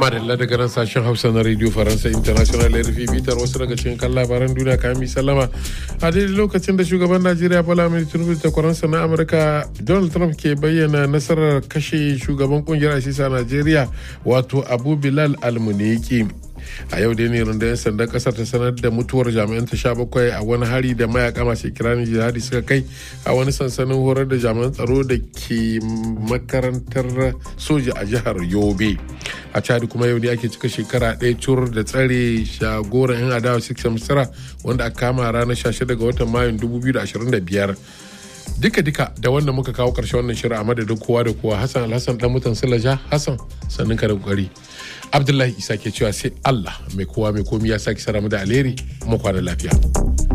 madalla daga nan sashen hausa na radio faransa international rfi bitar wasu daga cikin kan labaran duniya kayan mi sallama a daidai lokacin da shugaban najeriya bola mai tinubu da kwaransa na amurka donald trump ke bayyana nasarar kashe shugaban kungiyar asisa najeriya wato abu bilal almuniki a yau dai ne rundunar sandan kasar ta sanar da mutuwar jami'an ta sha bakwai a wani hari da mayaka masu kiranin jihadi suka kai a wani sansanin horar da jami'an tsaro da ke makarantar soja a jihar yobe a chad kuma yau ne ake cika shekara ɗaya cur da tsare shagoran yan adawa six misira wanda aka kama ranar 16 ga watan mayun 2025 duka-duka da wanda muka kawo karshe wannan shirin a madadin kowa da kowa hassan alhassan dan mutan silaja hassan sannin ka da kokari abdullahi isa ke cewa sai allah mai kowa mai komi ya sake sara mu da alheri mu kwana lafiya